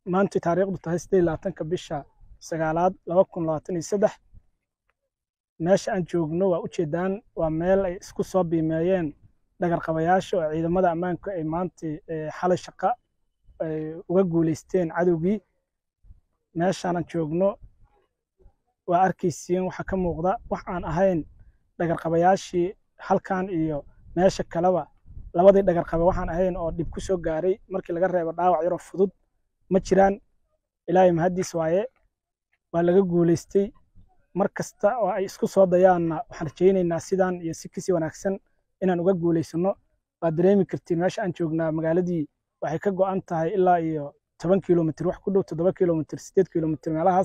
maanta taariikhdu tahay sideed labaatanka bisha sagaalaad laba kun labaatan iyo saddex meesha aan joogno waa ujeedaan waa meel ay isku soo biimeeyeen dhagarqabayaasha oo ciidamada ammaanka ay maanta xalay shaqa ay uga guuleysteen cadowgii meeshaanan joogno waa arkaysiin waxaa ka muuqda wax aan ahayn dhagarqabayaashii halkan iyo meesha kaleba labadii dhagarqabe waxaan ahayn oo dhib ku soo gaaray markii laga reebo dhaawac yaroo fudud ma jiraan ilaahay mahaddiis waaye waa laga guuleystay mar kasta oo ay isku soo dayaanna waxaan rajaynaynaa sidaan iyo si kasii wanaagsan inaan uga guuleysano waad dareemi kartiin meesha aan joognaa magaaladii waxay ka go'an tahay ilaa iyo toban kilomitr wax ku dhow toddoba kilomitr sideed kilomitr meelahaas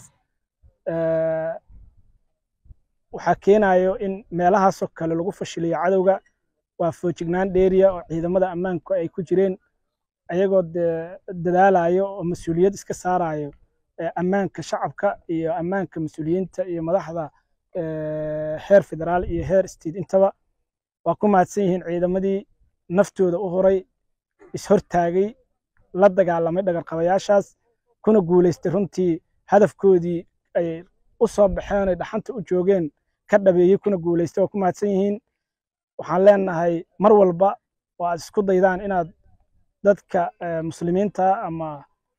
waxaa keenayo in meelahaasoo kale lagu fashiliyo cadowga waa foojignaan dheeriya oo ciidamada ammaanku ay ku jireen ayagoo dadaalayo oo mas-uuliyad iska saarayo ammaanka shacabka iyo ammaanka mas-uuliyiinta iyo madaxda heer federaal iyo heer state intaba waa ku mahadsan yihiin ciidamadii naftooda u horay ishortaagay la dagaalamay dhagarqabayaashaas kuna guuleystay runtii hadafkoodii ay u soo baxeen ay dhaxanta u joogeen ka dhabeeyey kuna guuleystay waa ku mahadsan yihiin waxaan leenahay mar walba oo aad isku daydaan inaad dadka muslimiinta ama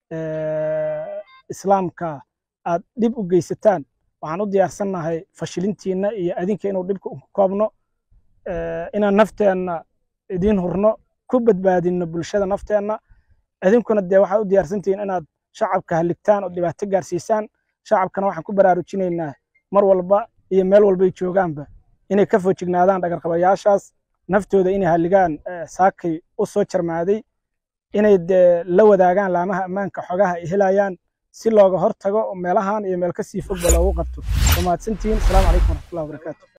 islaamka aad dhib u geysataan waxaan u diyaarsannahay fashilintiinna iyo adinka inuu dhibka ku koobno inaan nafteenna idiin hurno ku badbaadinno bulshada nafteenna idinkuna dee waxaad u diyaarsantihiin inaad shacabka haligtaan oo dhibaato gaarsiisaan shacabkana waxaan ku baraarujinaynaa mar walba iyo meel walbay joogaanba inay ka foojignaadaan dhagarqabayaashaas naftooda inay halligaan saakay u soo jarmaaday inay dee la wadaagaan laamaha ammaanka xogaha ay helayaan si looga hortago meelahan iyo meel kasii fogba loogu qabto waa mahadsantihiin asalaamu calaykum waraxmatullahi wabarakaatu